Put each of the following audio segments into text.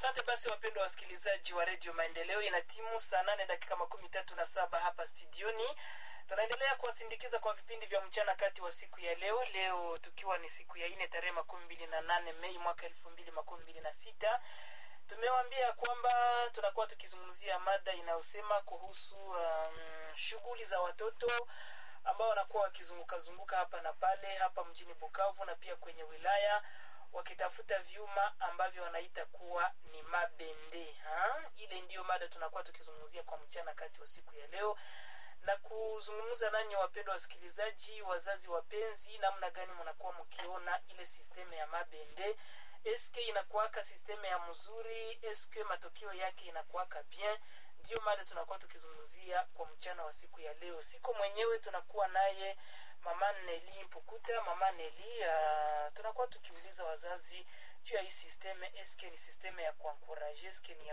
Asante basi wapendwa wasikilizaji wa redio Maendeleo, ina timu saa nane dakika makumi tatu na saba hapa studioni. Tunaendelea kuwasindikiza kwa vipindi vya mchana kati wa siku ya leo, leo tukiwa ni siku ya nne tarehe makumi mbili na nane Mei mwaka elfu mbili makumi mbili na sita. Tumewaambia kwamba tunakuwa tukizungumzia mada inayosema kuhusu um, shughuli za watoto ambao wanakuwa wakizunguka zunguka hapa na pale hapa mjini Bukavu na pia kwenye wilaya wakitafuta vyuma ambavyo wanaita kuwa ni mabende ha? Ile ndiyo mada tunakuwa tukizungumzia kwa mchana kati wa siku ya leo na kuzungumza nanyi wapendwa wasikilizaji, wazazi wapenzi, namna gani mnakuwa mkiona ile sisteme ya mabende eske inakuwaka sisteme ya mzuri, eske matokeo yake inakuwaka bien? Ndiyo mada tunakuwa tukizungumzia kwa mchana wa siku ya leo. Siko mwenyewe, tunakuwa naye mama Neli Mpukuta. Mama Neli, uh, tunakuwa tukiuliza wazazi juu ya hii sisteme, eske ni sisteme ya kuankuraje, eske ni ya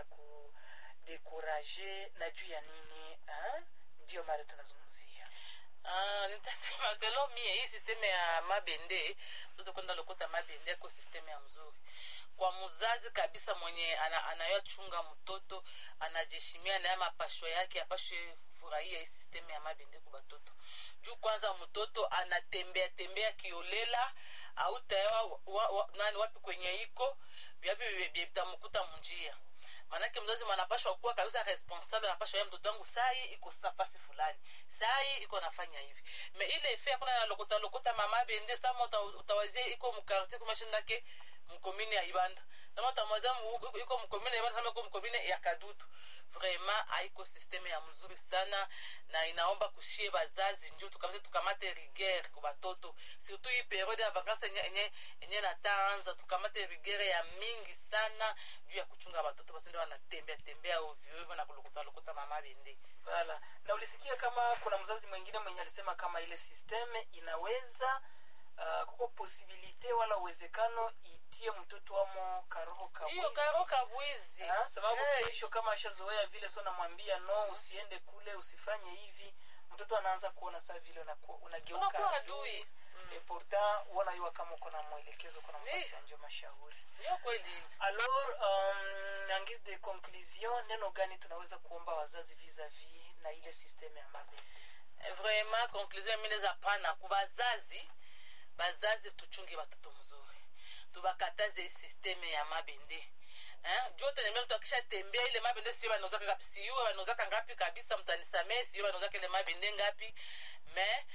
kudekuraje na juu ya nini ha? Ndiyo mada tunazungumzia. Ah, nitasema selo mie hii sisteme ya mabende mtoto kwenda lokota mabende yako sisteme ya mzuri kwa mzazi kabisa mwenye ana, anayochunga mtoto anajeshimia naye mapashwa yake apashwe furahia hii sisteme ya mabende kwa batoto juu kwanza mtoto anatembea tembea kiolela au tayawa wa, wa, nani wapi kwenye iko vyapi vitamkuta munjia manake mzazi manapashwa kuwa kabisa responsable anapashwa ya mtoto wangu sai iko nafasi fulani sai iko nafanya hivi me ile efe akuna nalokota lokota mama bende sama uta, utawazia iko mkartier kumashindake mkomine ya ibanda sama utamwazia iko mkomine ya ibanda sama iko mkomine ya kadutu vraiment haiko systeme ya mzuri sana na inaomba kushie bazazi njuu tukamate tukamate rigueur kwa batoto surtout hii periode ya vacances enye enye enye nataanza tukamate rigueur ya mingi sana juu ya kuchunga batoto basende wanatembea tembea ovyo ovyo na kulokota lokota mama bende Wala. Na ulisikia kama kuna mzazi mwingine mwenye alisema kama ile sisteme inaweza uh, kuko posibilite wala uwezekano itie mtoto wamo karoho hiyo kabwizi. karo kabwizi Ah, sababu Eh. kesho kama ashazoea vile so namwambia no usiende kule usifanye hivi mtoto anaanza kuona saa vile unakuwa- unageuka unakuwa adui. adui Et pourtant unayua kama uko na mwelekezo uko na Ndiyo. mpatia njo mashauri hiyo kweli alors um, en guise de conclusion neno gani tunaweza kuomba wazazi vis-a-vis na ile systeme ya mabende vraiment conclusion mine za pana ku bazazi bazazi tuchunge batoto mzuri tubakataze hii systeme ya mabende Eh, juu tenemea mtu akisha tembea ile mabende sio banozaka ngapi siyuwe banozaka ngapi kabisa mtanisamee siyuwe banozaka ile mabende ngapi me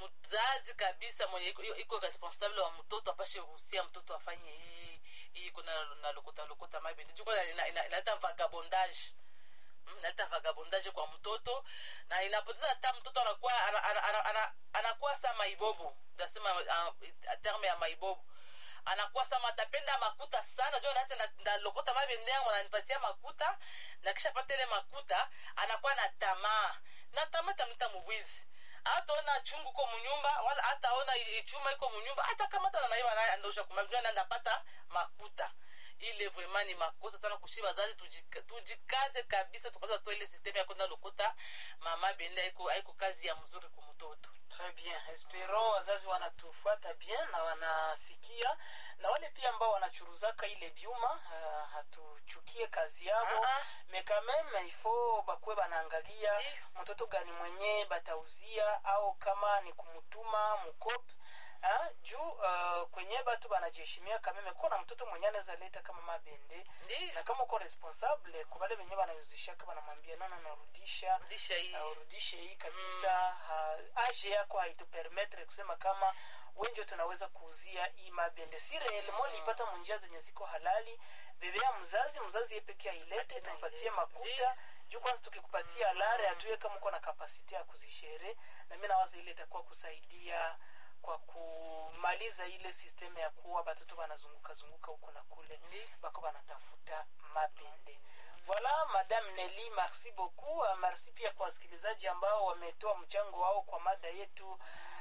mzazi kabisa mwenye iko- iko responsable wa mtoto apashe ruhusia mtoto afanye hii hii iko na na lokota lokota mabende juu kwanza ina- ina- inaleta vagabondage Mm, inaleta vagabondage kwa mtoto na inapoteza hata mtoto anakuwa ana- ana- ana- ana- anakuwa sa maibobo nasema uh, terme ya maibobo anakuwa sama atapenda makuta sana jo nasi ndalokota mabende yangu ananipatia makuta na kisha pata ile makuta anakuwa na tamaa na tamaa tamleta mubwizi hataona chungu iko munyumba wala hataona ichuma iko munyumba hata kama hata nanaiba naye andosha kumabijua nanda pata makuta ile vraiment ni makosa sana kushi bazazi tujika- tujikaze kabisa tukaza toa ile systeme ya kwenda lokota mama bende haiko haiko kazi ya mzuri kwa mtoto Très bien. Espérons wazazi wanatufuata bien na wanasikia na wale pia ambao wanachuruzaka ile byuma uh, hatuchukie kazi yao Ah, ah. mais quand même il faut bakuwe banaangalia Ndiyo. mtoto gani mwenye batauzia au kama ni kumutuma mkopi Ah, juu uh, kwenye batu banajiheshimia kameme kuwa na mtoto mwenye anaweza leta kama mabende ndio na kama uko responsable kubale benye banayuzishaka banamwambia nono narudisha rudisha hii na urudishe hii kabisa ha, age yako haitupermetre kusema kama wenjo tunaweza kuuzia hii mabende si reelemo liipata munjia zenye ziko halali bebea mzazi mzazi ye peke ailete Akina tumpatie ilete. makuta juu kwanza tukikupatia lare hatuye kama uko na kapasite ya kuzishere na mi nawaza ile itakuwa kusaidia kwa kumaliza ile sisteme ya kuwa batoto banazunguka zunguka huko na kule Ndiyo. bako banatafuta mabende voilà madame Nelly merci beaucoup uh, merci pia kwa wasikilizaji ambao wametoa mchango wao kwa mada yetu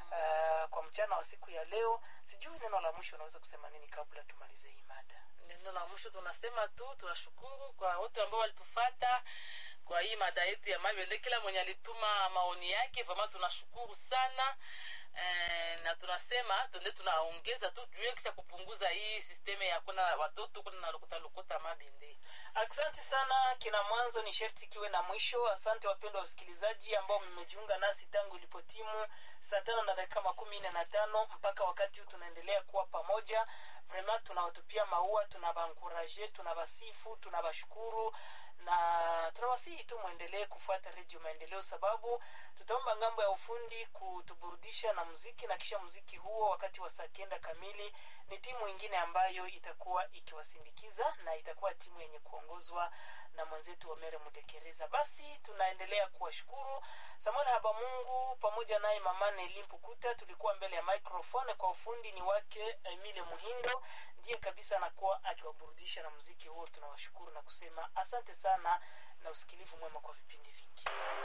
uh, kwa mchana wa siku ya leo sijui neno la mwisho unaweza kusema nini kabla tumalize hii mada neno la mwisho tunasema tu tunashukuru kwa wote ambao walitufata kwa hii mada yetu ya mabende kila mwenye alituma maoni yake vama tunashukuru sana eh, na tunasema tuende tunaongeza tu juu kisha kupunguza hii sisteme ya kuna watoto kuna nalokutalokota mabende Asante sana. Kina mwanzo ni sherti kiwe na mwisho. Asante wapendwa wasikilizaji ambao mmejiunga nasi tangu ilipotimu saa tano na dakika makumi nne na tano mpaka wakati huu tunaendelea kuwa pamoja. Vrema tunawatupia maua, tunawaankuraje, tunawasifu, tunawashukuru na tunawasihi tu mwendelee kufuata redio maendeleo sababu tutaomba ngambo ya ufundi kutuburudisha na muziki na kisha muziki huo wakati wa saa kenda kamili ni timu ingine ambayo itakuwa ikiwasindikiza na itakuwa timu yenye kuongozwa na mwenzetu Omere Mudekereza. Basi tunaendelea kuwashukuru Samuel Habamungu pamoja naye mama Neli Mpukuta, tulikuwa mbele ya microphone. Kwa ufundi ni wake Emile Muhindo, ndiye kabisa anakuwa akiwaburudisha na muziki huo. Tunawashukuru na kusema asante sana na usikilivu mwema kwa vipindi vingi.